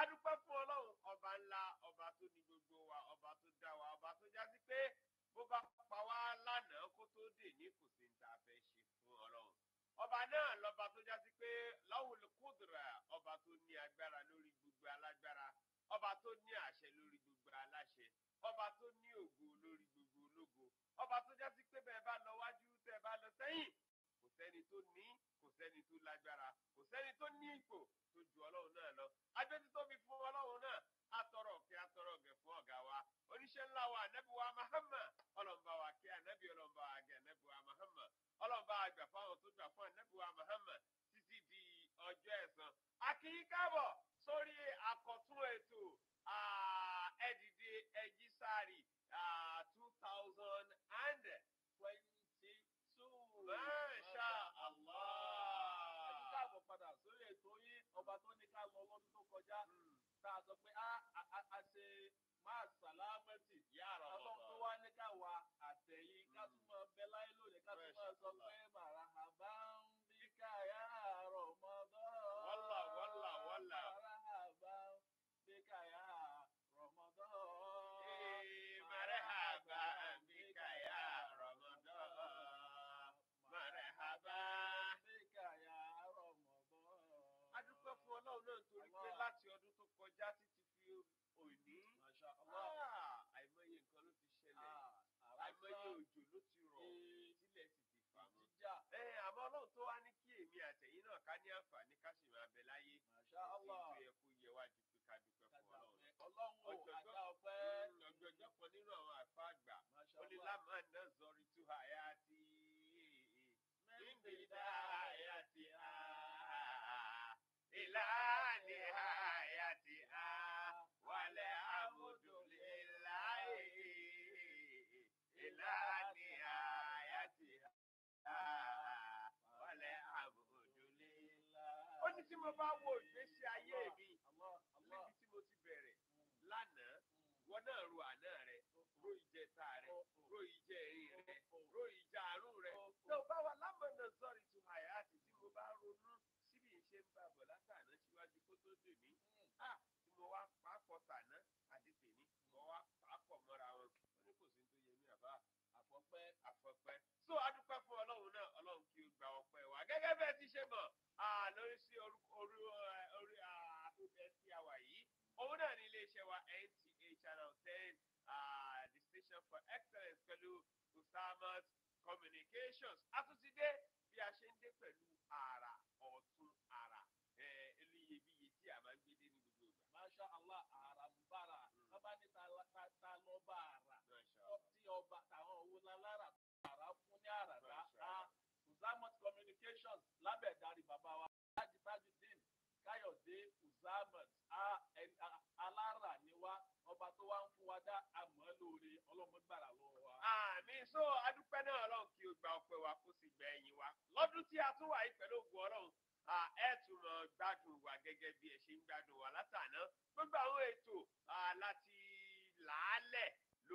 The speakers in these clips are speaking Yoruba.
adúpẹ́ fún ọlọ́run ọba ńlá ọba tó ní gbogbo wa ọba tó dá wa ọba tó já sí pé bó bá pa wá lánàá kó tó dè ní kò sí ní ta fẹ́ ṣe fún ọlọ́run ọba náà lọba tó já sí pé lawul kudra ọba tó ní agbára lórí gbogbo alágbára ọba tó ní àṣẹ lórí gbogbo aláṣẹ ọba tó ní ògo lórí gbogbo ológo ọba tó já sí pé bẹ́ẹ̀ bá lọ wájú tẹ́ bá lọ sẹ́yìn kò sẹ́ni tó ní kò sẹ́ni tó lágbára kò sẹ́ni tó ní ipò tó ju ọlọ́run náà lọ agbẹ́tí tóbi fún ọlọ́run náà atọrọ kí atọrọ gẹ̀ fún ọ̀gá wa oníṣẹ́ ńlá wa ànábì wa Muhammad ọlọ́mọba wa kí ànábì ọlọ́mọba wa gẹ̀ ànábì wa Muhammad ọlọ́mọba wa gbà fáwọn tó gbà fún ànábì wa Muhammad títí di ọjọ́ ẹ̀san akíyí káàbọ̀ sórí àkọ́tún ètò ẹ̀dìdì ẹ̀jísàrì two thousand and twenty-two. Masha Allah. Ẹ̀jú káàbọ̀ padà sórí ètò yín ọba tó ní ká lọ lọ́dún tó kọjá. Tá a sọ pé a a- a ṣe máa sàlámẹ́tì. Ya Ọlọ́run tó Ramadan. wá ní ká wà àtẹ̀yìn ká tún máa bẹ láyé lónìí ká tún máa sọ Masha pé marhaban bika ya Ramadan. Walla, walla, walla. Marhaban bika ya Ramadan. Eh, marhaba bika ya Ramadan. Marhaba. bika ya Ramadan. A dúpẹ́ fún Ọlọ́run náà nítorí pé Allah. láti ọdún tó kọjá títí fi òní. Masha Allah. Ah, Àìmọye nǹkan ló ti ṣẹlẹ̀. Àìmọye òjò ló ti rọ̀. Tílẹ̀ sì ti fà mọ́. Jíjà. Ẹ àmọ́ Ọlọ́run tó wá ní kí èmi àtẹ̀yìn náà ká ní àǹfààní ká sì máa bẹ láyé. Masha Allah. Èyí tó yẹ kó yẹ wá ju pé ká dúpẹ́ fún Ọlọ́run. Ọlọ́run ò Ọ̀jọ̀gbọ́n- àga ọpẹ́. Mm, ọ̀jọ̀gbọ́n kan nínú àwọn àfa àgbà. Masha ó ní Allah. lámà náà zọrí tú àyà tí Min ìgbìdá àyà tí a ìlànà àyà tí a wàlẹ̀ àmúdùlé láyé ìlànà àyà tí a wàlẹ̀ àmúdùlé. ó ní tí mo bá wo ìgbésí ayé mi Allah, Allah. níbi tí mo ti bẹ̀rẹ̀ lánàá wọn náà ro àná rẹ ro ìjẹta rẹ ro ìjẹrin rẹ ro ìjàrún rẹ tó bá wà lámọ̀nà sọ̀rọ̀ ìtú àyàtì tí mo bá ronú síbi ìṣe ń bá bọ̀ látàná síwájú kó tó dè mí Ah, tí mo wá pàápọ̀ tàná àti tèmi mo wá pàápọ̀ mọ́ra wọn ó ní kò sí ní tó yẹ mí àbá Àfọ̀pẹ́. àfọ̀pẹ́. so adúpẹ́ fún ọlọ́run náà ọlọ́run kí o gba ọpẹ́ wa gẹ́gẹ́ bẹ́ẹ̀ ti ṣe mọ̀ ah, lórí sí orúkọ orí ẹ, orí afẹ́fẹ́ tí a wà yìí òun náà ní iléeṣẹ́ wa NTA channel ten ah, the station for excellence pẹ̀lú Usamat communications a tún ti dé bí a ṣe ń dé pẹ̀lú àrà ọ̀tún àrà eléyebíye tí a máa ń gbé dé ní gbogbo ìgbà. Masha Allah. Àràmbára. Mm. Bábá ní ta ta- ta lọ́ba àrà. Masha Allah. Tí ọba tàwọn owó lálára àrà fún ní àràdá. Masha A Allah. Uzamat communications lábẹ́ ìdarí bàbá wa. Láti Tajudeen Káyọ̀dé Uzamat. A ẹni- a- alára ni wá. Ọba tó wá ń fún wa dá àmọ́ lóore ọlọ́mọgbàrà lọ́wọ́ wa. àmì so adúpẹ́ náà ọlọ́run kí o gba ọpẹ́ wa kó sì gba ẹ̀yìn wa lọ́dún tí a tún wà yìí pẹ̀lú ògùn ọlọ́run à, ẹ tún mọ gbádùn wa gẹ́gẹ́ bí ẹ ṣe ń gbádùn wa látàná gbogbo àwọn ètò à, láti làálẹ̀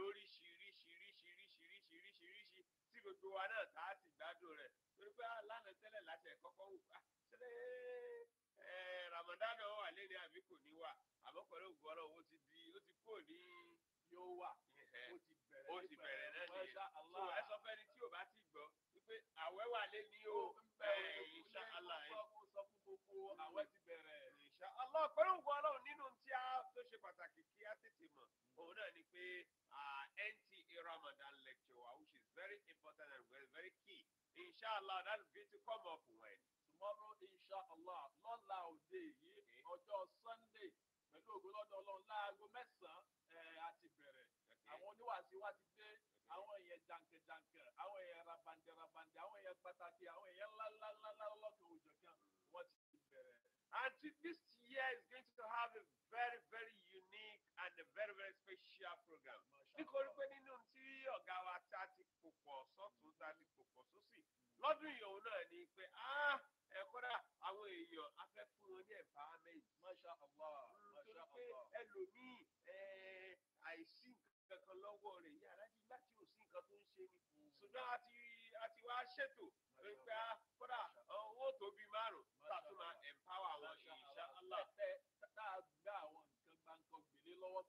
lóríṣiríṣiríṣiríṣiríṣiríṣi tí gbogbo wa náà tá a sì gbádùn rẹ̀ torí pé à, lánàá tẹ́lẹ̀ láti ẹ̀ kọ́kọ́ wù á ṣẹlẹ̀ ẹ̀ Ramadan náà wà lẹ́ni àbí kò ní wà àmọ́ pẹ̀lú ògùn ọlọ́run ó ti di ó ti kúrò ní Yóò wà. ẹ̀hẹ́ Ó ti bẹ̀rẹ̀. ó ti bẹ̀rẹ̀ náà nìyẹn Masha so Allah. ẹ sọ fẹ́ni tí ò bá ti gbọ́ wípé àwẹ̀ wà lé ní o insha Allah Insha sọ fún gbogbo àwẹ̀ ti bẹ̀rẹ̀. insha Allah pẹ̀lú ògùn ọlọ́run nínú tí a tó ṣe pàtàkì kí a tètè mọ̀ òun náà ni pé ah, NTA Ramadan lecture wa which is very important and very very key insha Allah that is going to come up when Tomorrow insha Allah lọ́la òde yìí Okay. ọjọ́ Sunday pẹ̀lú ògbólọ́dọ̀ ọlọ́run láago mẹ́sàn-án ẹ̀, a ti bẹ̀rẹ̀. Àwọn oníwàásí wa ti dé. Àwọn èèyàn jàǹkànjàǹkàn, àwọn èèyàn rabandẹ-rabandẹ, àwọn èèyàn pàtàkì, àwọn èèyàn ńláńláńlá lọ́kàn òjọ̀kan wọ́n ti bẹ̀rẹ̀. And to- this year is going to have a very, very unique and a very, very special program. Masha nítorí Allah. pé nínú tí ọ̀gá wa tá a ti pò pọ̀ sọ́tún tá a ti pò pọ̀ sósì lọ́dún yìí òun náà ni pé ah, ẹ kódà àwọn èèyàn a fẹ́ fún wọn ní empowerment. Masha Allah. nítorí Masha pé Allah. ẹlòmíì eh, àìsí nǹkan kan lọ́wọ́ rẹ̀ yí alájí nígbà tí ò sí nǹkan tó ń ṣe ni ṣùgbọ́n a ti a ti wá ṣètò pé pé ah, kódà owó tó bí márùn-ún tá a tún máa empower àwọn Masha insha Allah. Allah. Ẹ- ẹ- tá a gbá àwọn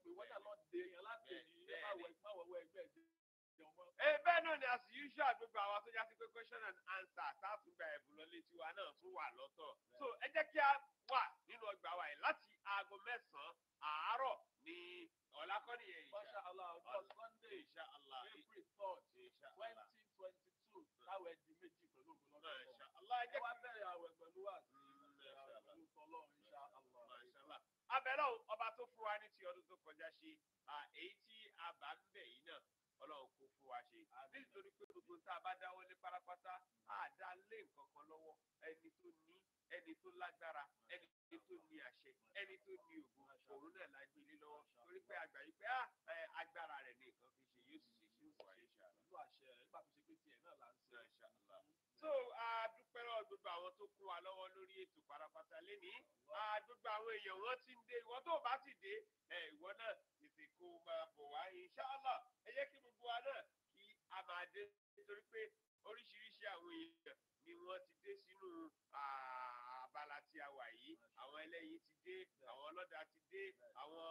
pé wọ́n náà lọ dé èèyàn láti Bẹ́ẹ̀, ní bẹ́ẹ̀ máwọ̀ ni. máwọ̀ ẹgbẹ́ jẹun mọ́. ẹ bẹ́ẹ̀ náà ni as usual gbogbo àwọn tó já sí pé question and answer sátúgbà ẹ̀bùn lọlé tiwa náà tún wà lọ́tọ̀ so ẹ jẹ́ kí a wà nínú ọgbà wa yìí láti aago mẹ́sàn-án àárọ̀ ní ọ̀làkọ́nìyẹn Masha Allah ọjọ́ Sunday insha Allah April third insha twenty Allah twenty two táwọn ẹ̀dì méjì pẹ̀lú ògùn lọ́dọ̀ insha Allah ẹ ẹ jẹ́ wá kí bẹ̀rẹ̀ àwẹ̀ pẹ̀lú wà sí Masha Allah. pẹ̀lú tọ́lọ́ Insha Allah. Mashallah. abẹ́rẹ́ o, ọba tó fún wa ní ti ọdún tó kọjá ṣe à, èyí tí a bá ń bẹ̀ yìí náà ọlọ́run kò fún wa ṣe nítorí pé gbogbo tá a bá dáwọ́ lé pátápátá á dá lé nǹkan kan lọ́wọ́ ẹni tó ní ẹni tó lágbára ẹni tó ní àṣẹ ẹni tó ní ògo òun náà la gbé lé lọ́wọ́ torí pé àgbà yìí pé ah, ẹ, agbára rẹ̀ ní nǹkan fi ṣe yóò sì ṣe ṣe fún wa inshallah. pẹ̀lú àṣẹ rẹ̀ nígbà tó ṣe pé tiẹ̀ náà là ń ṣe. Inshallah. so a dúpẹ́ lọ́wọ́ gbogbo àwọn tó kún wa lọ́wọ́ lórí ètò pátápátá lénìí a gbogbo àwọn èèyàn wọn ti ń dé ìwọ tó o bá ti dé ẹ ìwọ náà tètè kó o máa bọ̀ wá inshallah ẹ jẹ́ kí gbogbo wa náà kí a máa dé nítorí pé oríṣiríṣi àwọn èèyàn ni wọ́n ti dé sínú ah, abala tí a wà yìí àwọn ẹlẹ́yin ti dé àwọn ọlọ́dà ti dé àwọn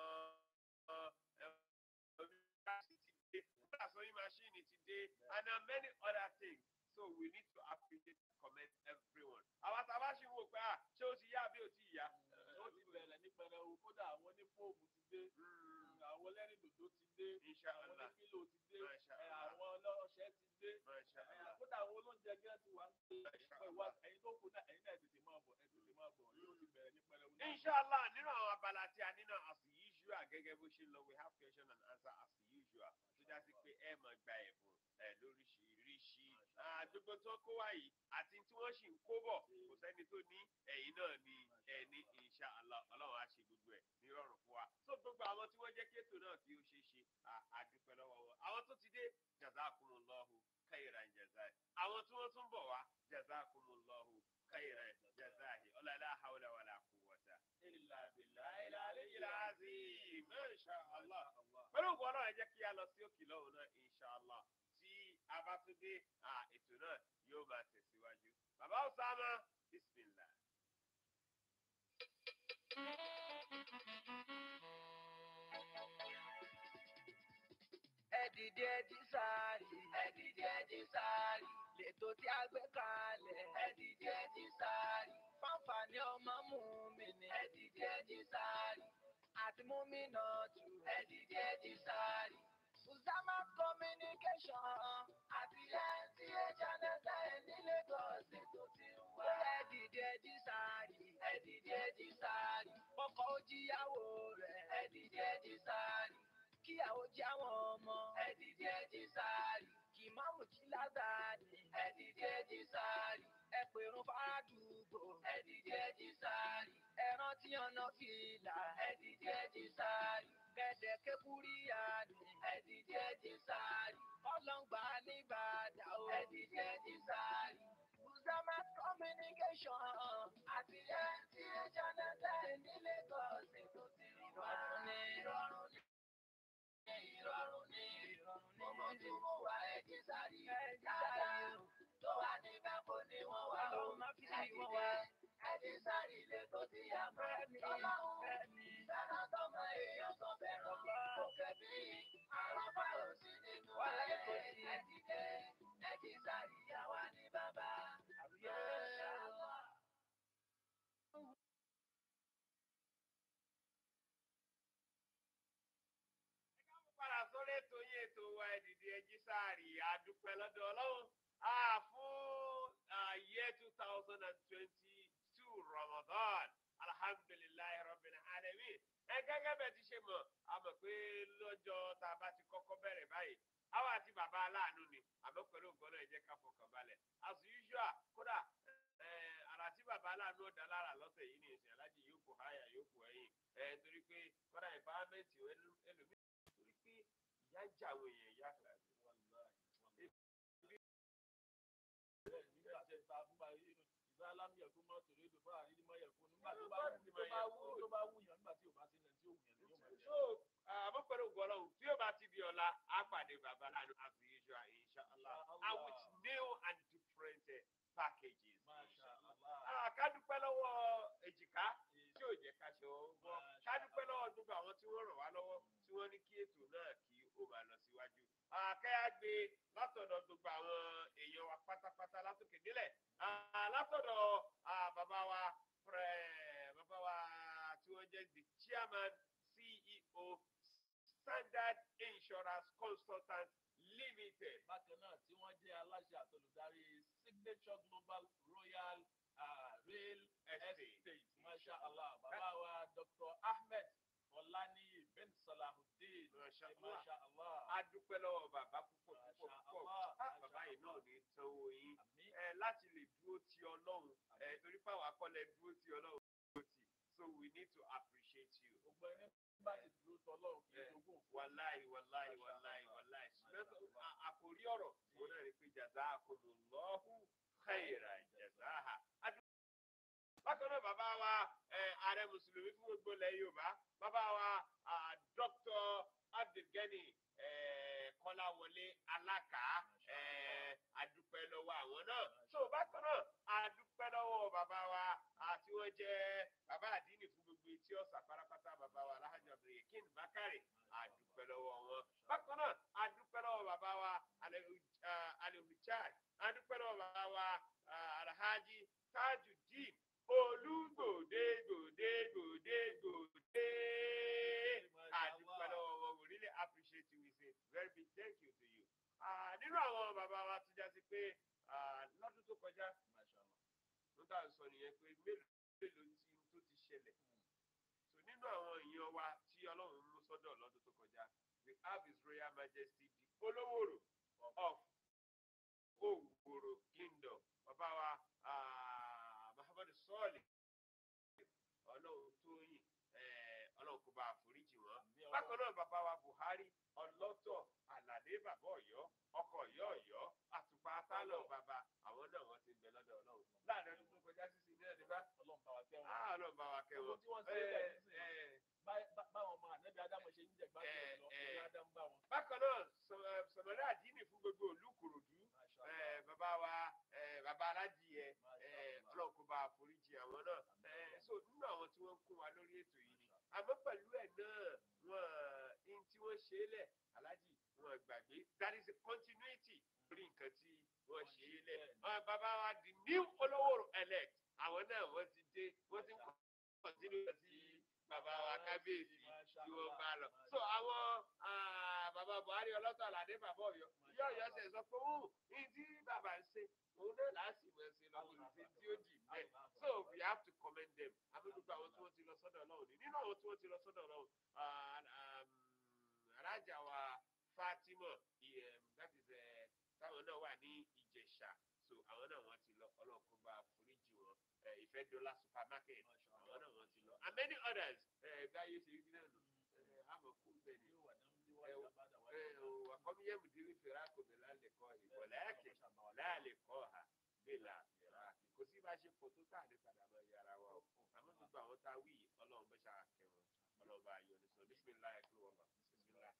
onígbàsí ti dé sewing machine ti dé and uh, many other things so we need to appreciate and commend everyone. àwa tá a bá ṣe wò pé à ṣé ó ti yá àbí ó ti yá. ó ti bẹ̀rẹ̀ ní pẹrẹu kódà àwọn onífóòmù ti dé àwọn ẹlẹ́rìndòdò ti dé àwọn inshallah onífílò ti dé Masha ẹ, Allah. àwọn ọlọ́ọ̀ṣẹ́ ti dé masha ẹ, allah kódà àwọn olóúnjẹ gẹ́gẹ́ ti wá ń pè Masha é wá ẹ̀yin tó kù náà ẹ̀yin náà tètè máa bọ̀ ẹ̀ tètè máa bọ̀ yóò ti bẹ̀rẹ̀ ní pẹrẹu náà. inshallah nínú àwọn abala tí a nínú as usual gẹ́gẹ́ bó ṣe lọ we have question and answer as usual tó já sí pé ẹ máa gba ẹ̀bùn ẹ lóríṣiríṣi Ah, gbogbo tó kó wá yìí àti tí wọ́n sì ń kó bọ̀ kò sẹ́ni tó ní ẹ̀yin náà ní ẹni inshallah ọlọ́run á ṣe gbogbo ẹ̀ nírọ̀rùn fún wa so gbogbo àwọn tí wọ́n jẹ́ kí ètò náà kí ó ṣeé ṣe ah, a dúpẹ́ lọ́wọ́ wọn àwọn tó ti dé jazakumullahu khairan jazai àwọn tí wọ́n tún bọ̀ wá jazakumullahu khairan jazai ọlọ́lá hawla wàlá quwwata illa billahi al-aliyyil azim masha allah pẹ̀lú ògùn ọlọ́run ẹ jẹ́ kí a lọ sí òkè lọ́hùn náà inshallah tí a bá tún dé ah, ètò náà yóò máa tẹ̀síwájú bàbá Usama bismillah. ẹdìdì ẹdì sáàrì ẹdìdì ẹdì sáàrì lètò tí a gbé kalẹ̀ ẹdìdì ẹdì sáàrì fáǹfààní ọmọ mú mi ní ẹdìdì ẹdì sáàrì àti mú mi náà tù ẹdìdì ẹdì sáàrì. Usama communication àti ẹtí ẹjanẹta ẹ ní Lagos ètò ti ń wá. ẹdìdì ẹdì sáàrì ẹdìdì ẹdì sáàrì ọkọ̀ ojíyàwó rẹ̀ ẹdìdì ẹdì sáàrì kíyàwó jẹ́ àwọn ọmọ ẹ̀dìdì ẹ̀dì sáàrì kì má mú jí látàdì ẹ̀dìdì ẹ̀dì sáàrì ẹ̀pẹ̀rún fàdúgbò ẹ̀dìdì ẹ̀dì sáàrì ẹ̀rán tí ọ̀nà fìlà ẹ̀dìdì ẹ̀dì sáàrì kẹ̀dẹ̀ kẹ́kúríyàdì ẹ̀dìdì ẹ̀dì sáàrì ọlọ́ngbà nìbàdà o ẹ̀dìdì ẹ̀dì sáàrì. Usama communication àti ẹ̀ǹtí ẹ̀jẹ̀ náà ní Lagos ètò ti rí wá. Ìrọ̀rùn ní ìrọ̀rùn ní ìrọ̀rùn ní ọmọ tí mo wà ẹ̀jẹ̀ sáré dáadáa tó wà níbẹ̀ kò ní wọ́n wà ó ẹ̀jẹ̀ jẹ́ ẹ̀jẹ̀ sáré ilé tó ti yà mọ́ tọ́láhùn fẹ́ràn tọmọ èèyàn tó fẹ́ràn kò kẹ́bí àwọn fáwọn sí nínú ayé ẹ̀jẹ̀ jẹ́ ẹ̀jẹ̀ sáré yà wá ní bàbá. padà sórí ètò yín ètò wa ẹ̀dìdì ẹjí sáàrì àdúpẹ́ lọ́dọ̀ ọlọ́run Ah, fún ah, year two thousand and twenty-two Ramadan alhamdulilayi rabbil alamin ẹ gẹ́gẹ́ bẹ́ẹ̀ ti ṣe mọ̀ a mọ̀ pé lọ́jọ́ tá a bá ti kọ́kọ́ bẹ̀rẹ̀ báyìí àwa àti bàbá aláàánú ni àmọ́ pẹ̀lú nǹkan náà ẹ jẹ́ ká fọkàn balẹ̀ as usual kódà eh, àrà tí bàbá aláàánú ọ̀dà lára lọ́sẹ̀ yìí ní ìsìn alájì yóò kó háyà yóò kó ẹ̀yìn ẹ̀ torí pé kódà ìfáwámẹ́ǹtì ẹlòmíì torí pé ìyá ń jà àwọn èèyàn ìyá kan nígbà tẹ ta fún bá yìí ìgbà alámì ẹ̀kọ́ mọ́ tòlé ìdò bá àrídí mọ́ ẹ̀kọ́ nígbà tó bá wù tó bá wù tó bá wù yàn nígbà tí ò bá sílẹ̀ tí ò wù yàn ló máa jẹ. so àmọ́ pẹ̀lú ògùn ọlọ́run tí ó bá ti di ọ̀la á pàdé bàbá lánàá as usual inshallah and with new and different uh, packages. Masha Allah. Ah, ká dúpẹ́ lọ́wọ́ èjìká tí ò jẹ́ ká ṣe ọwọ́ ká dúpẹ́ lọ́wọ́ gbogbo àwọn tí wọ́n ràn wá lọ́wọ́ wọ́n ní kí ètò náà kí ó máa lọ síwájú. àkẹ́yà gbé látọ̀dọ̀ gbogbo àwọn èèyàn wa pátápátá látòkè délẹ̀ Ah, látọ̀dọ̀ ah, bàbá wa prẹ- bàbá wa tí wọ́n jẹ́ the chairman ceo standard insurance consultant limited. bákan náà tí wọ́n jẹ́ aláṣẹ àtolùdarí signature global royal ah, rail Estate. estate masha allah bàbá wa dr ahmed ọláníyì bin salahuddin Masha eh, Allah. masha allah a dúpẹ́ lọ́wọ́ bàbá púpọ̀ púpọ̀ Masha púpọ̀ Allah, Ah, Masha bàbá yìí náà Allah. ní sanwó yín àmì ẹ láti lè dúró ti ọlọ́run ẹ torí pàwọn akọ́lẹ̀ dúró ti ọlọ́run dúró ti so we need to appreciate you. gbogbo ẹni bá ti dúró tọ́lọ́run kì í Eh, jogún òfò. wàláì wàláì Masha wàláì Allah. wàláì Masha ṣùgbọ́n Allah. à- àkòrí ọ̀rọ̀ òun náà ni pé jazakumullahu khairan jazaha. Adu- bákan náà bàbá wa ẹ, ààrẹ mùsùlùmí fún gbogbo ilẹ̀ yorùbá bàbá wa ah, dr abdulgani ẹ, kọ́láwọlé alákà ẹ, adúpẹ́ lọ́wọ́ àwọn náà so bákan náà adúpẹ́ lọ́wọ́ bàbá wa àti wọ́n jẹ́ bàbá àdínì fún gbogbo etí ọ̀sà pátápátá bàbá wa alhaji abdulyakin bakari adúpẹ́ lọ́wọ́ wọn bákan náà adúpẹ́ lọ́wọ́ bàbá wa alihujaj adúpẹ́ lọ́wọ́ bàbá wa ah, alhaji tajudeen olúgbòde gbòde gbòde gbòde adúpẹ́ lọ́wọ́ wọn we really appreciate you we say very big thank you to you. Ah, nínú àwọn bàbá wa tó já sí pé ah, lọ́dún tó kọjá ló tà ń sọ nìyẹn pé mélòó mélòó tí tó ti ṣẹlẹ̀ so nínú àwọn èèyàn wa tí ọlọ́run mú sọ́dọ̀ lọ́dún tó kọjá we have his royal majesty the olówóró of owóró kingdom bàbá wa ah, muhammadu sọ́ọ̀lì ọlọ́run tóyìn eh, ọlọ́run kó bá àforíjì wọn bákan náà bàbá wa buhari ọlọ́tọ̀ àlàdé bàbá ọ̀yọ́ ọkọ̀ ọ̀yọ́ ọ̀yọ́ àtùpà tálọ̀ bàbá àwọn náà wọ́n ti ń bẹ lọ́dọ̀ ọlọ́run láàrin ọdún tó kọjá sísè ní ẹ̀dí bá ọlọ́run bá wa kẹ́ wọn. ah ọlọ́run bá wa kẹ́ wọn. Gbogbo tí wọ́n ṣe é lẹ̀ nísìnyí. Eh, eh, Bá- bá- báwọn ọmọ ànábì ádámọ̀ ṣe ń jẹ gbádùn Eh, lọ eh. ní ádám bá wọn. bákan náà sọ- eh, sọmọdé àdínì fún gbogbo òlú kòròdú Masha eh, Allah. bàbá wa eh, bàbá alájìyẹ Masha eh, Allah. ọlọ́run kó bá àforíjì àwọn náà Eh, so nínú àwọn tí wọ́n ń kún wa lórí ètò yìí ni àmọ́ pẹ̀lú ẹ̀ náà wọ́n ní tí wọ́n ṣe é lẹ̀ alájì wọn gbàgbé that is a continuity lórí nǹkan tí wọ́n ṣe é lẹ̀ Ah, bàbá wa the new olówó elect àwọn náà wọ́n ti dé wọ́n ti ń continue sí bàbá wa kábíyèsí tí wọ́n bá lọ. so àwọn ah, bàbá buhari ọlọ́tọ̀ àlàdé bàbá ọ̀yọ́ yóò yọ ṣe sọ pé ó ní tí bàbá ń ṣe òun náà láti mọ̀ ṣe lọ́wọ́ sí tí ó jì bẹ́ẹ̀ so we have to commend them àbí gbogbo àwọn tí wọ́n ti lọ sọ́dọ̀ ọlọ́run ní nínú àwọn tí wọ́n ti lọ sọ́dọ̀ ọlọ́run ah, um, alájà wa fatima um, that is eh, táwọn náà wà ní ìjẹ̀ṣà so àwọn náà wọ́n ti lọ ọlọ́run kó bá foríjì wọn eh, ìfẹ́dọ́là supermarket àwọn náà wọ́n ti lọ and many others eh, gáyé ṣe rí náà nù eh, àmọ̀ kú bẹ́ẹ̀ ni وقم يمدل فراق بلا لقاء ولكن لا لقاء بلا فراق kò sí bá a ṣe pọ̀ tó tà ní padà máa yára wa o àmọ́ gbogbo àwọn tá a wí yìí ọlọ́run bá ṣáà kẹwọn ọlọ́run bá yọ ní sọ bísímìláì kúrò wọn bá bísímìláì.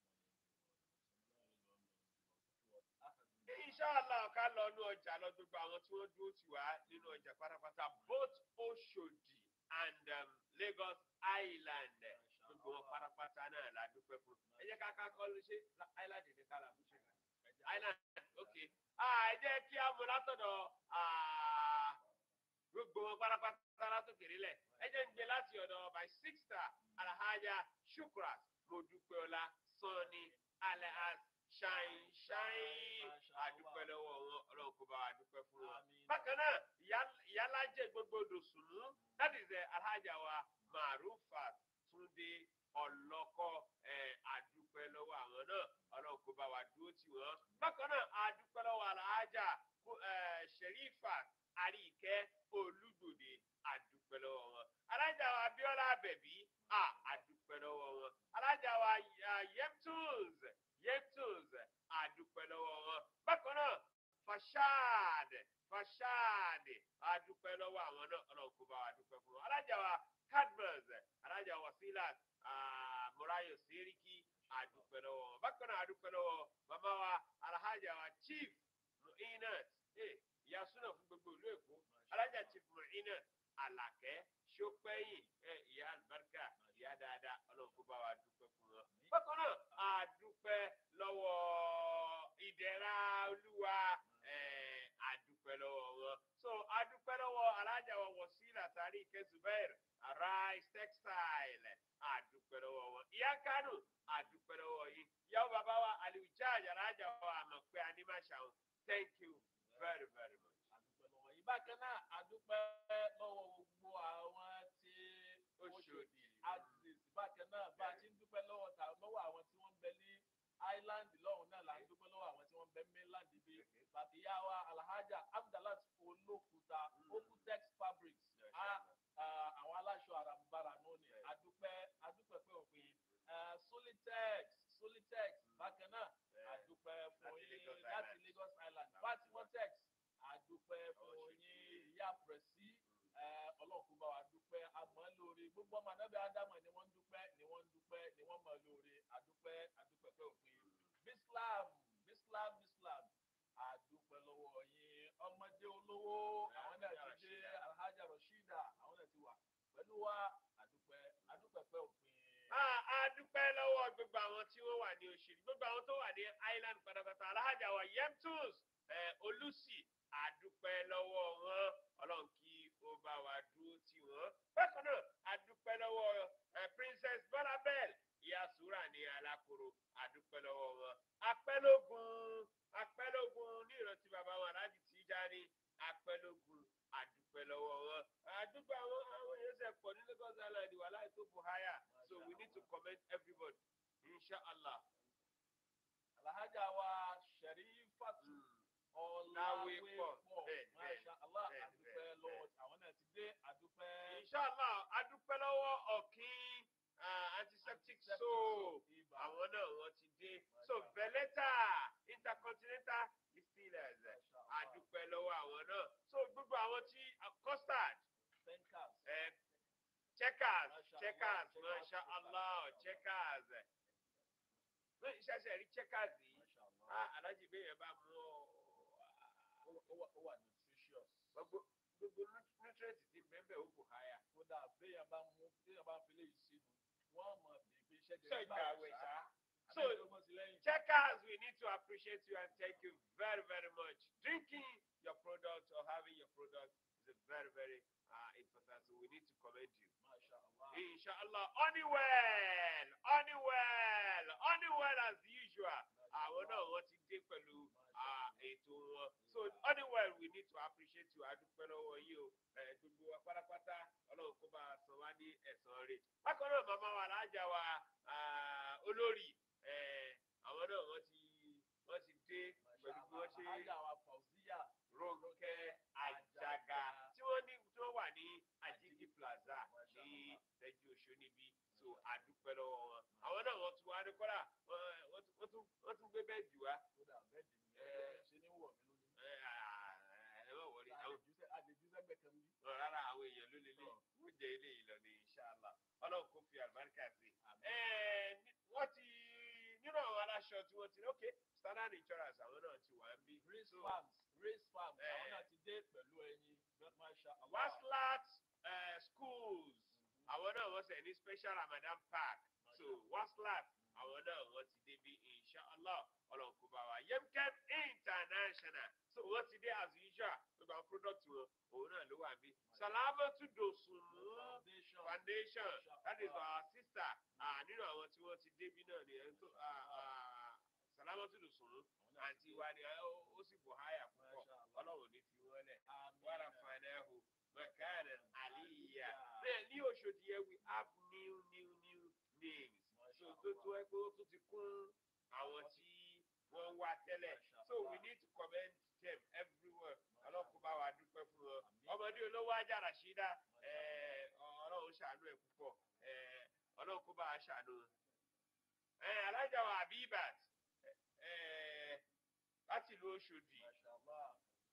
inṣàlá ká lọ ní ọjà lọ gbogbo àwọn tí wọ́n dúró tì wá nínú ọjà pátápátá both Oṣòdì and um, Lagos Island gbogbo wọn pátápátá náà la dúpẹ́ fún ẹ jẹ́ ká ká kọ́ ló ṣe island ní kálá bó ṣe island ok ah, ẹ jẹ́ kí á mú látọ̀dọ̀ ah, gbogbo wọn pátápátá látòkèrè lẹ̀ ẹ jẹ́ ń gbé láti ọ̀dọ̀ my sister alhaja shukrat modúpẹ́ọ́lá sanni alhaj ṣáìn ṣáìn àdúpẹ́ lọ́wọ́ wọn ọlọ́run kó bá wa dúpẹ́ fún wọn. bákan náà ìyá- ìyálájẹ gbogbo dòsùnú that is uh, alhaja wa marufa túnde ọlọ́kọ́ eh, àdúpẹ́ lọ́wọ́ àwọn náà ọlọ́run kó bá wa dúró tì wọ́n. bákan náà àdúpẹ́ lọ́wọ́ alhaja kó- eh, sherifa àríkẹ́ olúgbòde àdúpẹ́ lọ́wọ́ wọn. alájà wa abiola abẹ̀bí à àdúpẹ́ lọ́wọ́ wọn. alájà wa ah, yeptunes yeptunes àdúpẹ́ lọ́wọ́ wọn. bákan náà fashad fashad àdúpẹ́ lọ́wọ́ àwọn náà ọlọ́run kó bá wa dúpẹ́ fún wọn. alájà wa cadmus alájà wasilat ah, morayo seriki àdúpẹ́ lọ́wọ́ wọn. bákan náà àdúpẹ́ lọ́wọ́ màmá wa alhaja wa chief muinat eh, ìyá súnà fún gbogbo ìlú èkó alájà chief muinat alakẹ sọpẹyìn ẹ ìyá alibarika ìyá dáadáa ọlọ́run kó bá wa dúpẹ́ fún wọn. bákan náà ìyá kánò àdúpẹ́ lọ́wọ́ yìí ìyàwó bàbá wa àlùjá àjàrájà wa àmọ̀ pé a ní má ṣàwọn thank you very very much. àdúpẹ́ lọ́wọ́ yìí bákan náà àdúpẹ́ lọ́wọ́ gbogbo àwọn tí ó ṣòdì axis bákan náà bá a ti ń dúpẹ́ lọ́wọ́ ta lọ́wọ́ àwọn tí wọ́n ń bẹ ní island lọ́hùn náà là ń dúpẹ́ lọ́wọ́ àwọn tí wọ́n ń bẹ mainland bí bàbí yá wa alhaja abdallah olókùúta okutex fabrics a- a- àwọn aláṣọ àràǹbarà náà ni àdúpẹ́ àdúpẹ́ pé òpin Eh, solitex solitex bákan náà àdúpẹ́ fún Láti yín Lagos láti Island. lagos island fatimotex àdúpẹ́ fún yín ìyá pẹ̀sí ọlọ́run bá wa dúpẹ́ àmọ́ lórí gbogbo ọmọ anábẹ́ ádámọ̀ ni wọ́n ń dúpẹ́ ni wọ́n ń dúpẹ́ ni wọ́n mọ̀ lórí àdúpẹ́ àdúpẹ́ pé òpin bislam bislam bislam àdúpẹ́ lọ́wọ́ yín ọmọdé olówó àwọn náà ti dé alhaja rashida àwọn náà ti wà pẹ̀lú wa àdúpẹ́ àdúpẹ́ pé òpin. Ah, a dúpẹ́ lọ́wọ́ gbogbo àwọn tí wọ́n wà ní òṣèlú gbogbo àwọn tó wà ní island pátápátá alájà wa yemtus olùsì a dúpẹ́ lọ́wọ́ wọn ọlọ́run kí ó bá wa dúró tì wọ́n. bákan náà a dúpẹ́ lọ́wọ́ eh, princess bọ́lábẹ́l ìyá sùúrà ní alákòrò a dúpẹ́ lọ́wọ́ wọn. apẹ́lógún apẹ́lógún ní ìrántí bàbá wọn aláàjì Tijani apẹ́lógún a dúpẹ́ lọ́wọ́ wọn. àdúgbò àwọn àwọn èèyàn ṣe pọ̀ ní Lagos Island wà láì tó buhaya so we need to commend everybody inshallah. alhaja wa sharifatu Láwé ọ̀làwé pọ̀. pọ̀ Bẹ́ẹ̀, bẹ́ẹ̀, masha allah bẹ́ẹ̀, àdúpẹ́ bẹ́ẹ̀, lọ́wọ́ àwọn náà ti dé àdúpẹ́. inshallah adúpẹ́ lọ́wọ́ ọ̀kín ah, antiseptic soap ibà àwọn náà wọ́n ti dé so veleta intercontinental distillers adúpẹ́ lọ́wọ́ àwọn náà so gbogbo àwọn tí ah, custard pencas eh, checkers Masha checkers Allah, masha checkers, allah checkers ní ìṣẹ̀ṣẹ̀ rí checkers yìí masha allah ah, alájí bẹ́ẹ̀ yẹn bá mú ọ ó ó wà ó wà nutritious gbogbo gbogbo nutrient ti bẹ́ẹ̀ ó bù háyà. kódà béèyàn bá mú béèyàn bá fi léyìí sínú wọ́n mọ̀ bí pé iṣẹ́ So jẹ́ ìgbà àwẹ̀ ṣá. So so lẹ́yìn checkers, we need to appreciate you and thank you very, very much. Drinking your product or having your product is a very, very uh, important. So we need to commend you. masha allah Inshallah, Honeywell, Honeywell, Honeywell as usual. Àwọn náà wọ́n ti dé pẹ̀lú ah, ètò wọn. So Honeywell, we need to appreciate you. Adúpẹ́ lọ́wọ́ yìí o. Eh, Gbogbo wa pátápátá, ọlọ́run kó bá a san wá ní ẹ̀san rẹ̀. Bákan náà, màmá wa lájà wa ah, olórí. eh, Àwọn náà wọ́n ti wọ́n ti dé pẹ̀lú bí wọ́n ṣe alhaja wa fauziya Rónkẹ́ Àjàgà tí wọ́n ní tí wọ́n wà ní Ajigi Plaza ní Tẹ́jú Oṣù níbí so àdúpẹ́ lọ́wọ́ wọn. Àwọn náà wọ́n tún wá ní kọ́lá wọ́n tún- wọ́n tún wọ́n tún gbé bẹ́ẹ̀dì wá. kódà bẹ́ẹ̀dì mi Eh. ṣe ní wọ̀ mí lónìí. Ẹ à- ẹ má wọrí àwọn àdèjúsẹ́gbẹ̀ kan bí. ọ̀ rárá àwọn èèyàn ló lélẹ̀ wọ́n jẹ eléyìí lọ ní inṣàlá ọlọ́run kò fi àlùbáríkà sí. Ẹ ní- wọ́n ti nínú àwọn aláṣọ tí wọ́n ti ní ok standard insurance àwọn náà ti wà ń bí. race So, farms race farms Eh. àwọn náà ti dé pẹ̀lú ẹyin masha allah. waslat uh, schools àwọn náà wọ́n sẹ̀ ní special ramadan park so waslat àwọn náà wọ́n ti débi inshallah ọlọ́run kò bá wa yemkem international so wọ́n ti dé as usual gbogbo àwọn product wọn òun náà ló wà bí salamatu dosunmu foundation foundation that is our sister ah, nínú àwọn tí wọ́n ti débi náà ni ẹni tó ah, ah, salamatu dosunmu àti wa ni ah, ó ó sì bò háyà púpọ̀ Masha Allah. ọlọ́run ò ní fi wọ́n lẹ̀ Àmín. warafanahu makanan aliyya. Bẹ́ẹ̀ ní Oṣòdì yẹn we have new new new names. So tó tó ẹ pé ó tún ti kún àwọn tí wọ́n wá tẹ́lẹ̀. So we need to commend them everywhere. Ọlọ́kùn bá wa dúpẹ́ fún wọn. Ọmọdé olówó ajá Rashida eh, ọlọ́run ṣàánú ẹ̀ púpọ̀. Eh, Ọlọ́kùn bá wa ṣàánú. Eh, Alájà wa Abibat eh, láti ìlú Oṣòdì Masha Allah.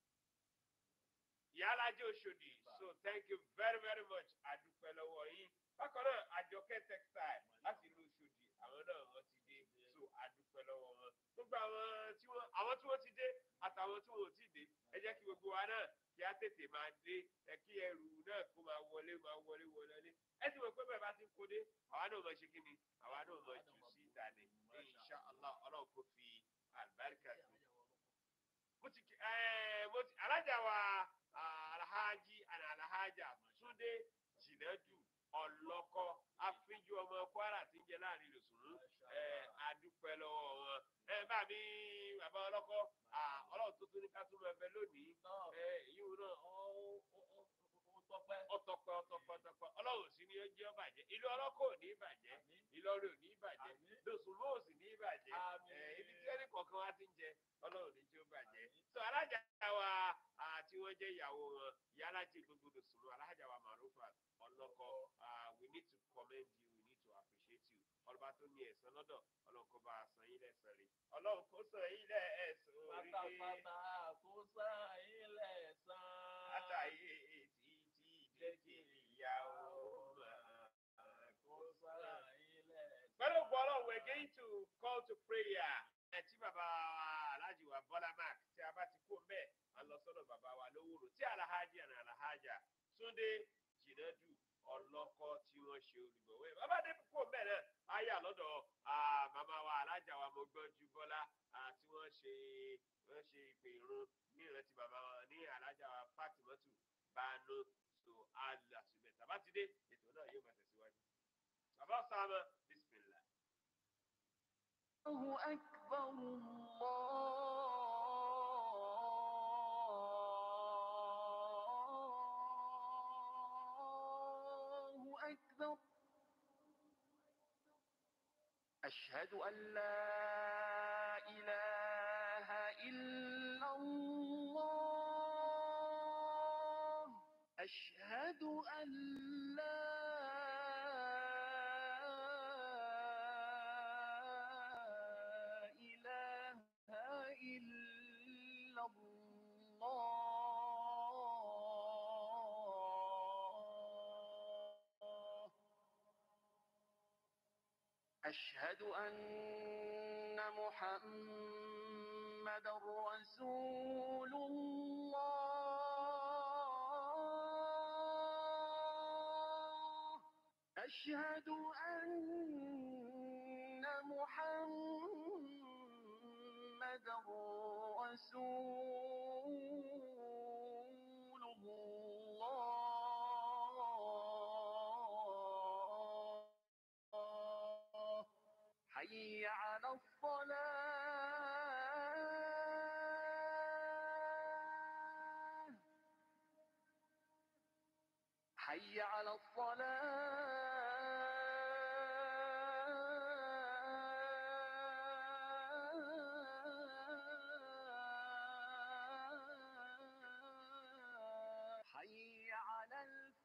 ìyálàjẹ Òṣòdì so thank you very very much àdúpẹ́ lọ́wọ́ yín bákan náà àjọkẹ́ textile láti ìlú Òṣòdì àwọn náà wọ́n ti dé so àdúpẹ́ lọ́wọ́ wọn gbogbo àwọn tí wọ́n àwọn tí wọ́n ti dé àtàwọn tí wọ́n ò tí dé ẹ jẹ́ kí gbogbo wa náà kí á tètè máa dé ẹ kí ẹrù náà kó máa wọlé máa wọlé wọlé ẹ sì mọ̀ pé bẹ́ẹ̀ bá ti ń kó dé àwa náà máa ṣe kí ni àwa náà máa jù sí ìdálẹ̀ insha Allah ọlọ́run kò fi àlùbáríkà sí mo ti kí ẹ mo ti alájà wa ah, alhaji and alhaja túndé jìnàjù ọlọkọ àfijù ọmọ kwara tí ń jẹ láàrin lòsùn mi bàbá ọlọ́kọ́ ah, ọlọ́run tó tún ní ká tún máa bẹ lónìí náà ẹ èyí wo náà ó ó- ó- ó tọpẹ́. ọtọpẹ ọtọpẹ ọtọpẹ ọlọ́run sì ni ó jẹ́ ó bàjẹ́ ìlú ọlọ́kọ́ ò ní bàjẹ́ Àmín. ìlọrin ò ní bàjẹ́ Àmín. lóṣùlù ò sì ní bàjẹ́ Àmín. ẹ, ibi tí ẹnì kọ̀ọ̀kan wá ti ń jẹ ọlọ́run ní jẹ́ ó bàjẹ́ so alájà wa ah, tí wọ́n jẹ́ ìyàwó wọn ìyá alájì gbogbo lóṣùlù alájà wa marufa ọlọ́kọ́ ah, we need to commend you we need to appreciate you ọlọ́ba tó ní ẹ̀san lọ́dọ̀ ọlọ́run kó bá a san yín lẹ́san rẹ̀ ọlọ́run kó san yín lẹ́san orí pátápátá kó sàn ilẹ̀ sàn. látàyè títí déjì ìyàwó kó sàn ilẹ̀ sàn. pẹ̀lú gbọ́dọ̀ we're going to call to prayer ẹ̀ tí bàbá wa aláàjì wa bọ́lá mark tí a bá ti kó mbẹ́ a lọ sọ́dọ̀ bàbá wa lówóró tí alahaji àná alahajà túndé jìnàdù ọlọ́kọ́ tí wọ́n ṣe olùgbọ̀wé bàbá dé kó mbẹ́ náà á yà lọ́dọ̀ ah, màmá wa alájà wa mo gbọ́ ju bọ́lá ah, tí wọ́n ṣe wọ́n ṣe ìpè irun ní ìrántí bàbá wa ní alájà wa fatimatu bánú so alàtúbẹ̀ tàbá ti dé ètò náà yóò máa tẹ̀síwájú. bàbá sáàmà bismillah. الله أكبر الله أكبر أشهد أن لا إله إلا الله أشهد أن لا إله إلا الله أشهد أن محمد رسول الله أشهد أن محمد رسول الله حي على الصلاة حي على الصلاة حي على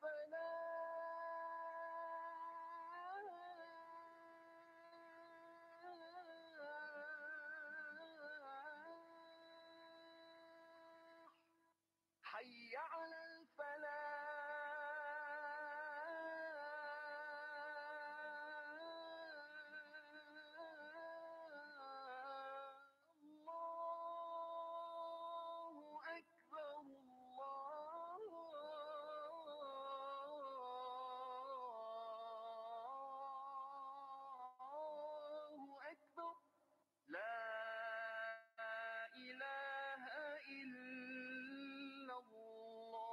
الفلاح حي على الفلاح الله أكبر الله أكبر لا إله إلا الله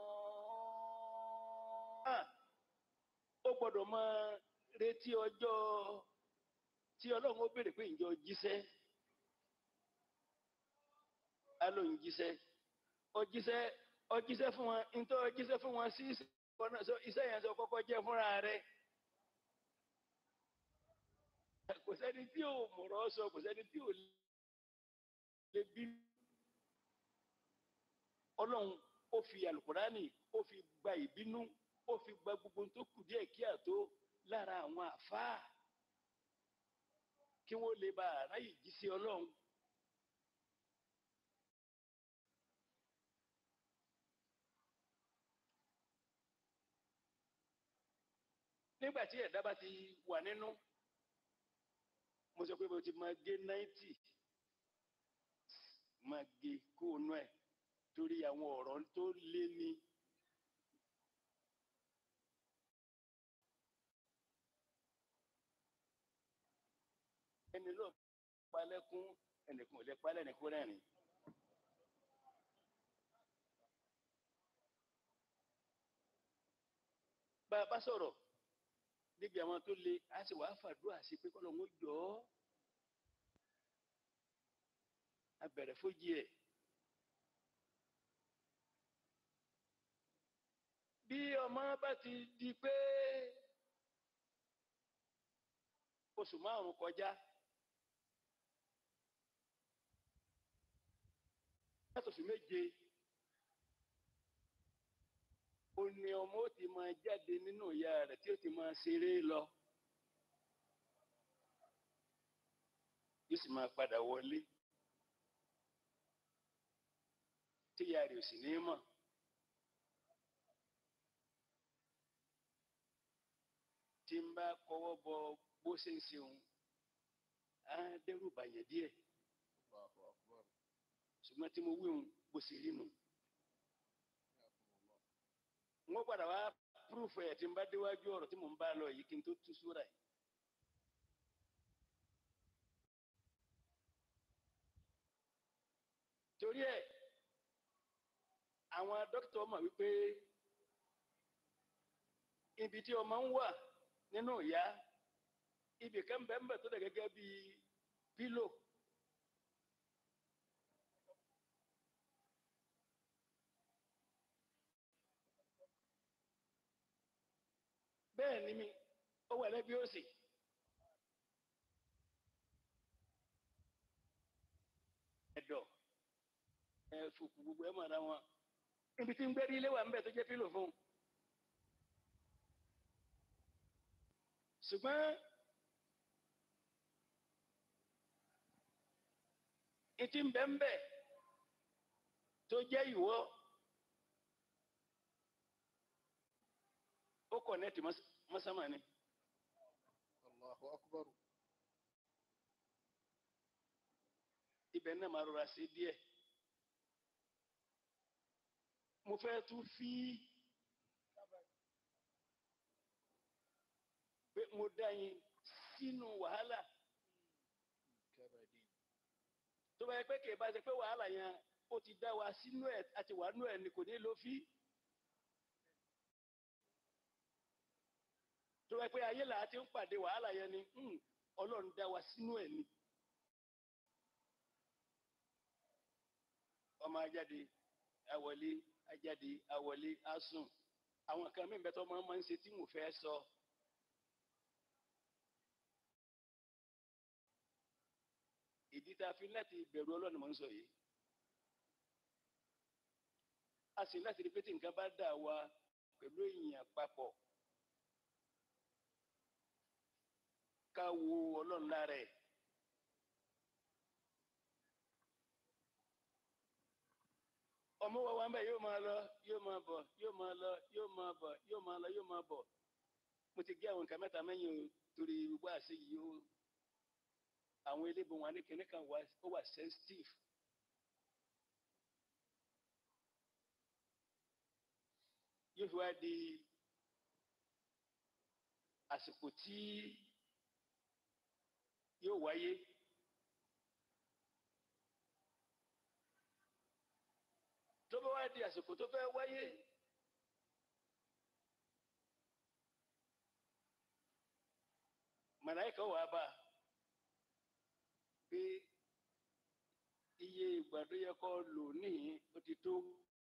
Ah, ó gbọ́dọ̀ máa retí ọjọ́ tí ọlọ́run ó béèrè pé ǹjọ́ jíṣẹ́ á ló ń jíṣẹ́ ó jíṣẹ́ ó jíṣẹ́ fún wọn ntọ́ ó jíṣẹ́ fún wọn sí iṣẹ́ kan náà, so iṣẹ́ yẹn sọ kọ́kọ́ jẹ́ fúnra rẹ̀ kò sẹ́ni tí ò mọ̀rọ̀ sọ kò sẹ́ni tí ò lè bí ọlọ́run ó fi alukurani ó fi gba ìbínú ó fi gba gbogbo tó kù díẹ̀ kí àtó lára àwọn àfáà kí wọ́n lè bá aráyè jí sí ọlọ́run. nígbà tí ẹ̀dá bá ti wà nínú mo sọ pé mo ti máa gé náìtì máa gé kóònù ẹ̀ torí àwọn ọ̀rọ̀ tó lé ní ẹni ló palẹ́kún ẹnìkan ò lè palẹ́ ẹnìkan rẹ́rìn. bá a bá sọ̀rọ̀ níbi àwọn tó le a sì wá fàdúrà sí pé kọ́lọ́ ń jọ ọ́ abẹ̀rẹ̀ fojì ẹ̀. bí ọmọ bá ti di pé oṣù márùn kọjá látòṣù méje ó ní ọmọ ó ti máa jáde nínú ìyá rẹ̀ tí ó ti máa ṣeré lọ yóò sì máa padà wọlé tí ìyá rẹ̀ ò sì ní mọ̀. tí ń bá kọ́wọ́ bọ bó ṣe ń ṣeun á dẹ́rù bàyẹ̀ díẹ̀ ṣùgbọ́n tí mo wí òun bó ṣe rí nù. wọ́n padà wá púrúfù ẹ̀ tí ń bá déwájú ọ̀rọ̀ tí mò ń bá lọ yìí kí n tó tú súra yìí. torí ẹ̀ àwọn dókítà mọ̀ wípé ibi tí ọmọ ń wà nínú ìyá ibì kan bẹ́ẹ̀ tó dẹ̀ gẹ́gẹ́ bí pílò. bẹ́ẹ̀ ni mi ó wà lẹ́bí òsì. ẹ̀dọ̀ ẹ̀fùkù gbogbo ẹ̀ mọ̀ ara wọn ibi tí ń gbé ní ilé wa ń bẹ̀ tó jẹ́ pílò fún un. ṣùgbọ́n ìtì ń bẹ́ ń bẹ̀ tó jẹ́ ìwọ ó kọ̀nẹ́tì mọ́sámà ni. Allahu akbar. ibẹ̀ náà máa rọra sí díẹ̀. mo fẹ́ tún fi pé mo dá yín sínú wàhálà Kabadi. tó bá yẹ pé kì í bá ṣe pé wàhálà yẹn ó ti dá wa sínú ẹ̀ àti wà nú ẹ̀ ni kò ní lọ fi. tó bá yẹ pé ayé là á ti ń pàdé wàhálà yẹn ni hmm, ọlọ́run dá wa sínú ẹ̀ ni. ọmọ ajáde awọlé ajáde awọlé asùn àwọn kan mí bẹ́tọ̀ máa máa ń ṣe tí mo fẹ́ sọ. ìdí tá a fi láti bẹ̀rù ọlọ́run mọ̀ ń sọ yìí. a sì láti rí pé tí nǹkan bá dà wá pẹ̀lú èèyàn papọ̀ ká wo ọlọ́run lára ẹ̀. ọmọ wa wa ń bẹ yóò máa lọ yóò máa bọ̀ yóò máa lọ yóò máa bọ̀ yóò máa lọ yóò máa bọ̀ mo ti gé àwọn nǹkan mẹ́ta mẹ́yìn o torí gbogbo àṣẹ yìí o àwọn elébo wọn ní kinní kan wà ó wà sensitive. yóò fi wá di àsìkò tí yóò wáyé. tó bá wá di àsìkò tó fẹ́ wáyé màláìka wà bá pé iye ìgbà tó yẹ kó lò níhìn ó ti tó.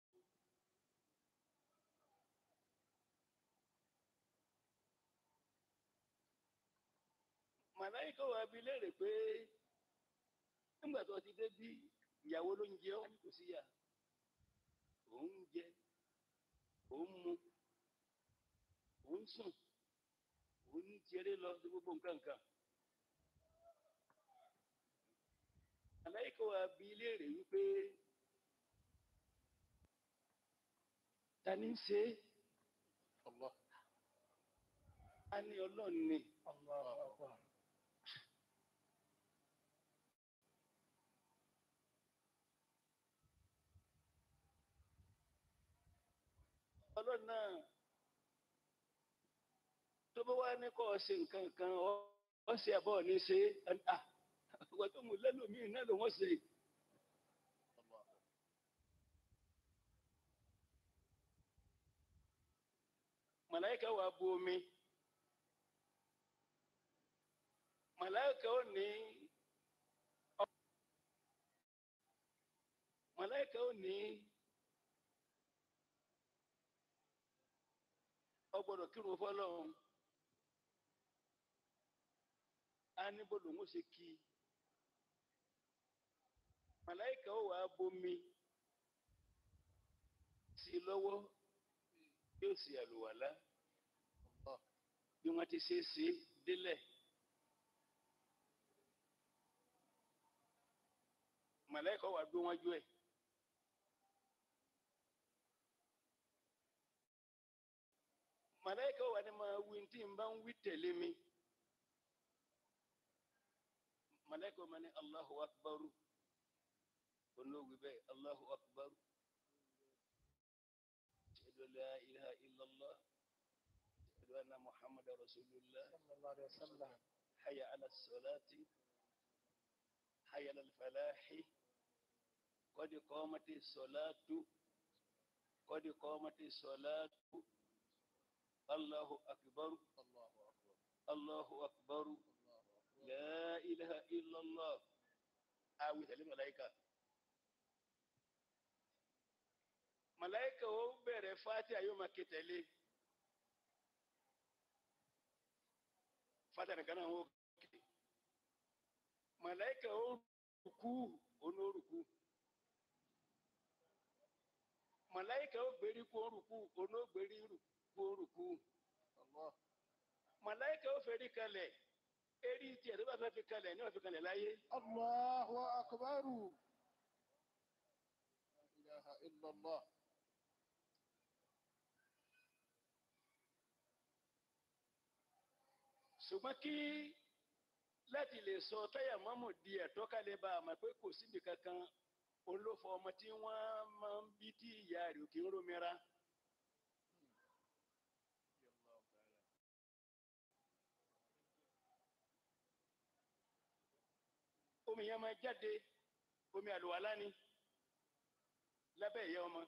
màláìka wà bí léèrè pé nígbà tó ti dé bí ìyàwó ló ń jẹ ọ́ kò sí yà òun jẹ òun mu òun sùn òun jẹrẹ lọ sí gbogbo nǹkan nǹkan. aláìkọ́ wa bi léèrè wípé ta ni ń ṣe é Allah. a ní ọlọ́run ni Allahu akbar. ọlọ́run náà tó bá wá ní kọ́ ọ ṣe nǹkan kan ọ ọ ṣe àbọ̀ ní ṣe é à wọ́n tó mú lẹ́lòmíì náà ló wọ́n ṣe. Allah. màláìka wà bu omi màláìka ò ní màláìka ó ní ọgbọ́dọ̀ kírun fọ́lọ́run á ní bọ́dọ̀ ń ṣe kí màláìka ó wàá bomi sí i lọ́wọ́ yóò sì àlùwàlá Allah. bí wọ́n ti ṣe é ṣe délẹ̀. màláìka wà gbé wájú ẹ̀. màláìka wà ní máa wí tí n bá ń wí tẹ̀lé mi. màláìka wà ní Allahu akbaru olóògbé bẹ́ẹ̀ Allahu akbaru. ashhadu an la ilaha illallah ashhadu anna muhammadar rasulullah sallallahu alaihi wasallam hayya ala salati hayya ala falahi قد قامت الصلاة قد قامت الصلاة الله أكبر Allahu akbar الله أكبر Allahu akbar لا إله إلا الله أو الملائكة ملائكة ó bẹ̀rẹ̀ Fatiha yóò máa ké tẹ̀lé Fatiha nìkan náà wọ́n ké màláìkà ó rùkú onórùkú màláìkà ó gbérí kú orùkú onógbérí kú orùkú Allah màláìkà ó fẹ́rí kalẹ̀ erí tiẹ̀ tó bá fẹ́ fi kalẹ̀ ní ọ̀fi kalẹ̀ láyé Allahu akbar La ilaha illallah ṣùgbọ́n kí láti lè sọ táyà mọ́mù di ẹ̀tọ́ kálẹ̀ bá a mọ̀ pé kò síbi kankan olófo ọmọ tí wọ́n máa ń bí tí ìyá rẹ̀ ò kí ń rómìíra Allahu ta'ala omi yẹn máa jáde omi àlùwàlá ni lábẹ́ ìyá ọmọ.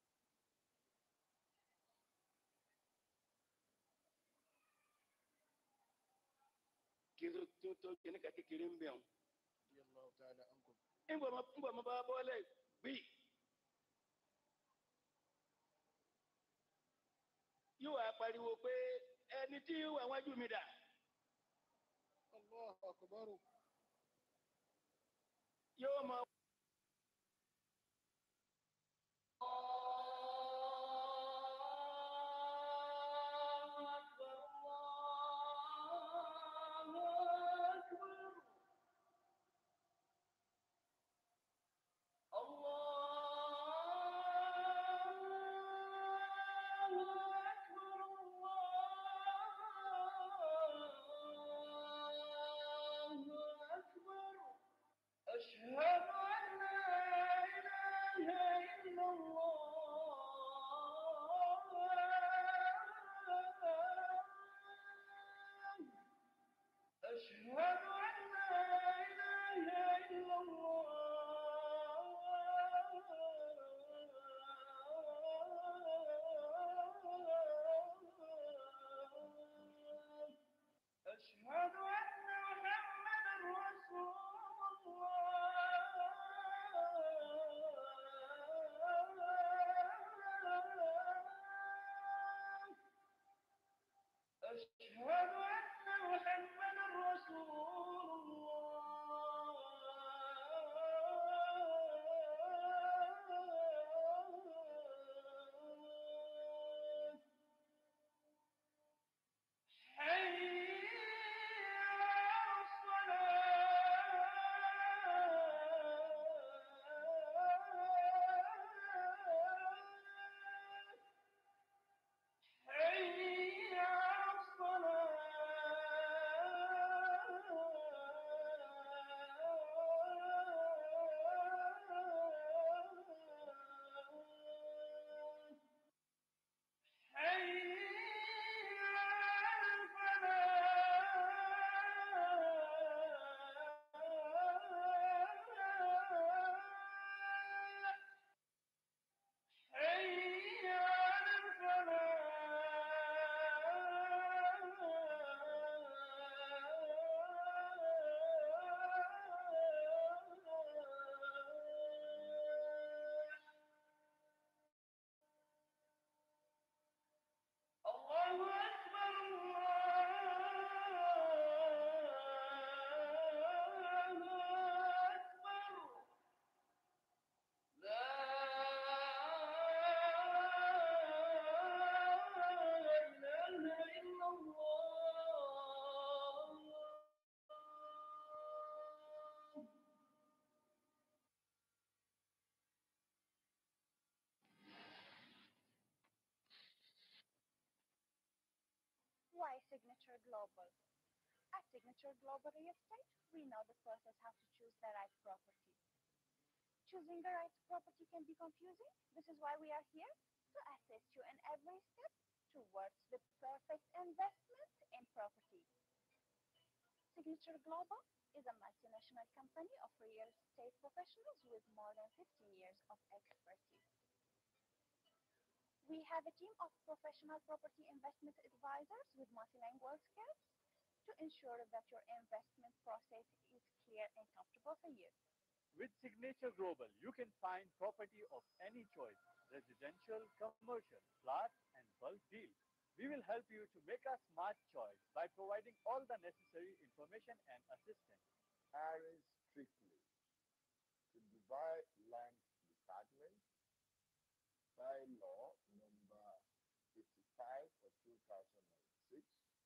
kí ló tó tó kìnnìkan kékeré ń bẹ̀ wọn. Allahu ta'ala ankum ńgbà ma ńgbà ma bá bọ́lẹ̀ gbé yóò wá pariwo pé ẹni tí wà wájú mi dà Allahu akbar yóò máa. أشهد أن لا إله إلا الله أشهد أن لا إله إلا الله أشهد أن محمدا رسول الله أشهد أن محمدا رسول الله Signature Global. At Signature Global Real Estate, we know the process how to choose the right property. Choosing the right property can be confusing. This is why we are here to assist you in every step towards the perfect investment in property. Signature Global is a multinational company of real estate professionals with more than 15 years of expertise. We have a team of professional property investment advisors with multilingual skills to ensure that your investment process is clear and comfortable for you. With Signature Global, you can find property of any choice residential, commercial, flat, and bulk deal. We will help you to make a smart choice by providing all the necessary information and assistance. Harris Strictly to Dubai Land Department by law number 85 of 2006.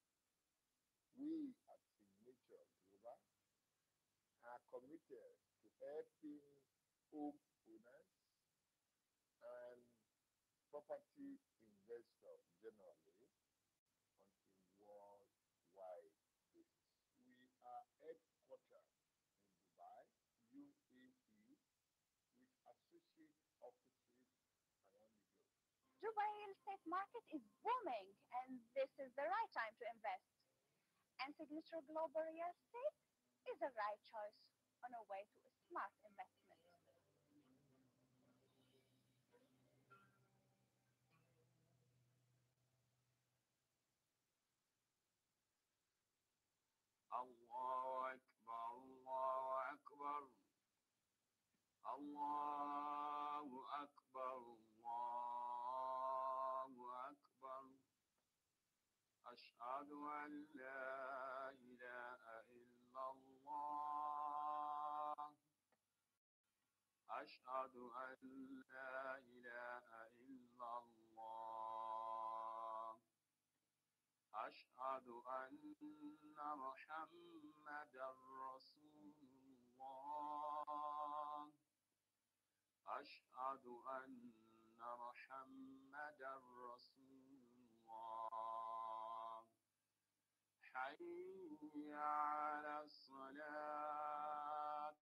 We at Signature Global are committed to helping homeowners and property investors generally on a worldwide basis. We are headquartered in Dubai, UAE, with associate offices around the globe. Dubai real estate market is booming and this is the right time to invest. And Signature Global Real Estate is the right choice on a way to a smart investment. الله أكبر الله أكبر الله أكبر الله أكبر أشهد أن لا إله إلا الله أشهد أن لا إله إلا الله أشهد أن محمدا رسول الله أشهد أن محمدا رسول الله حي على الصلاة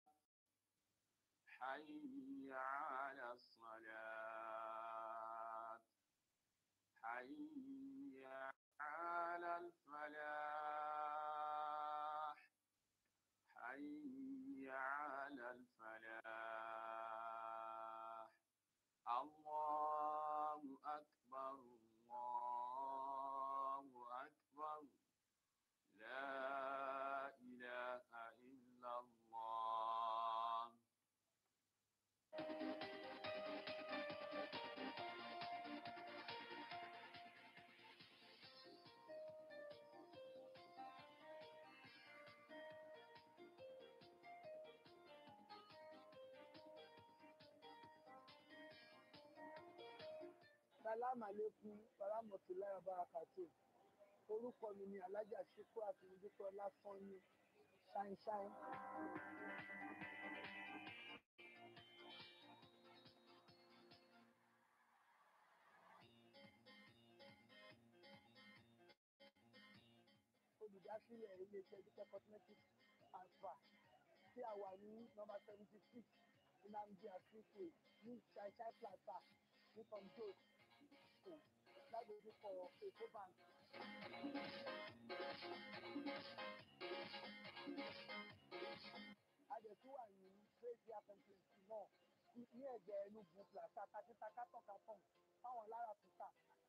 حي على الصلاة حي على الفلاح حي على الفلاح الله أكبر الله أكبر لا إله إلا الله Salam aleikum Baramotulayi Barakatu. Orúkọ mi ni Alájà Ṣíkú àti Dúpẹ́ Ọláfọ́yín Ṣáínṣáín. Olùdásílẹ̀ ilé-iṣẹ́ Dúpẹ́ Cosmetic and Spa tí a wà ní nọ́mbà seventy six Nnamdi Azikiwe ní Ṣáínṣáín Plaza ní Kọ̀ǹdó School lágbègbè Èkó Bank. Adẹ̀tú wà ní Praise Air Complex náà ní ní ẹ̀gbẹ́ Enugu Plaza Takita Kátọ̀ Kátọ̀ fáwọn lára tuta.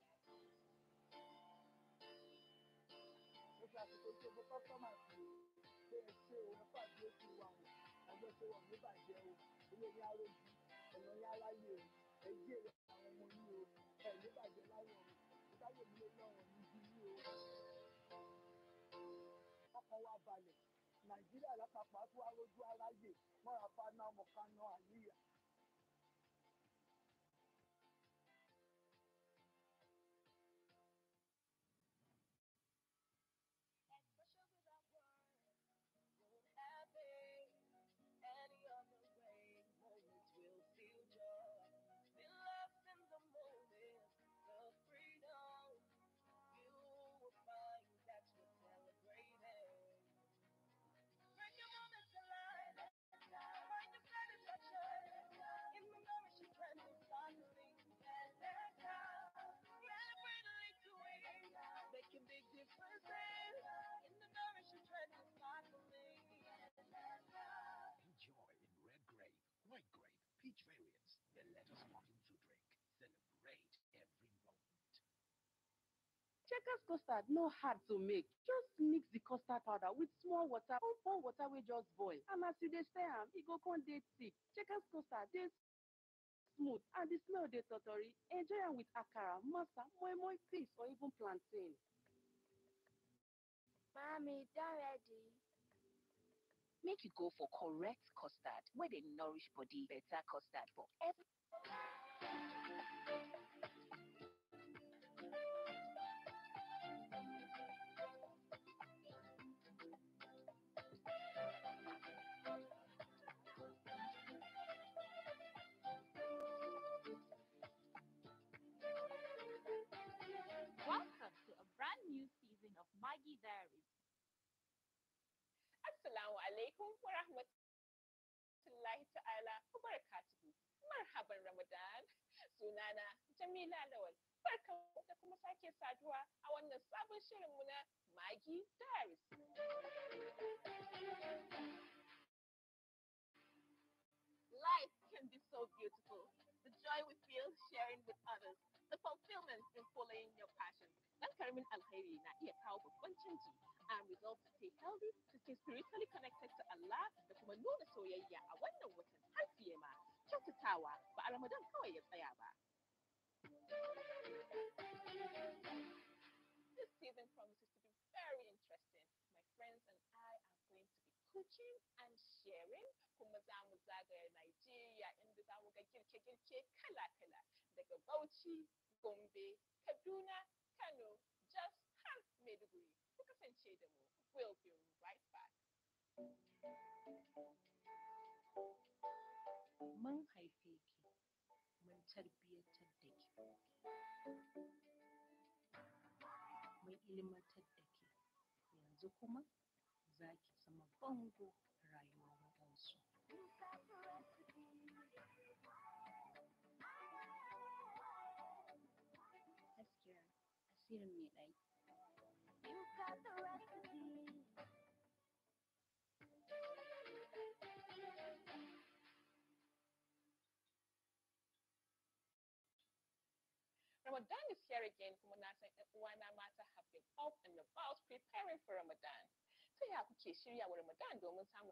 Mo fi àsìkò tí gbogbo kọ́sọ́mà sí pé ẹ ṣe o ẹ̀fọ́ àti oṣù wa o ọjọ́ ṣe wọ̀ ní bàjẹ́ o ilé ní arójú ọ̀nà ní aráyé o ẹ̀jí èrè àwọn ọmọ yín o ẹ̀ ní bàjẹ́ láyọ̀ o ìdáyé mi ló lọ́rọ̀ níbi yín o. Ọkàn wa balẹ̀ Nàìjíríà lápapọ̀ á tún wá rójú aráyè mọ́ra fáná ọmọ kaná àníyà. Any other way, moments will feel joy. Be lost in the moment, the freedom you will find each variance, then let us walk into drink. Celebrate every moment. Checkers custard no hard to make. Just mix the custard powder with small water or pour water wey just boil. And as you dey stir am, e go come dey thick. Checkers custard dey smooth and the smell dey totori. Enjoy am with akara, masa, moi moi paste or even plantain. Mommy, done ready. Make you go for correct custard wey dey nourish body. Better custard for every. Welcome to a brand new season of Maggie Diaries. Assalamu alaikum wa rahmatullahi ta'ala wa barakatuhu. Marhaban Ramadan. Sunana Jamila Lawal. Barkan da kuma sake saduwa a wannan sabon shirinmu na Maggie Diaries. Life can be so beautiful. The joy we feel sharing with others, the fulfillment in following your passion. Dan karamin alkhairi na iya kawo babban canji. I'm resolved to stay healthy, to stay spiritually connected to Allah da kuma nuna soyayya a wannan watan har fiye ma. Kyautatawa ba a Ramadan kawai ya tsaya ba. This season promises to be very interesting. My friends and I are going to be cooking and sharing kuma za mu zagaya Nigeria inda za mu ga girke-girke kala-kala daga Bauchi, Gombe, Kaduna, Kano, Jos har Maiduguri. Ku kasance da mu. We'll be right back. Mun haife ki, mun tarbiyyatar da ki. Mun ilimantar da ki. Yanzu kuma za ki zama bango a rayuwar waɗansu. Gaskiya, asirin mai ɗaki. You got the recipe. Ramadan is here again kuma na san ƴan uwana mata have been up and about preparing for Ramadan. Ta ya kuke shirya wa Ramadan domin samun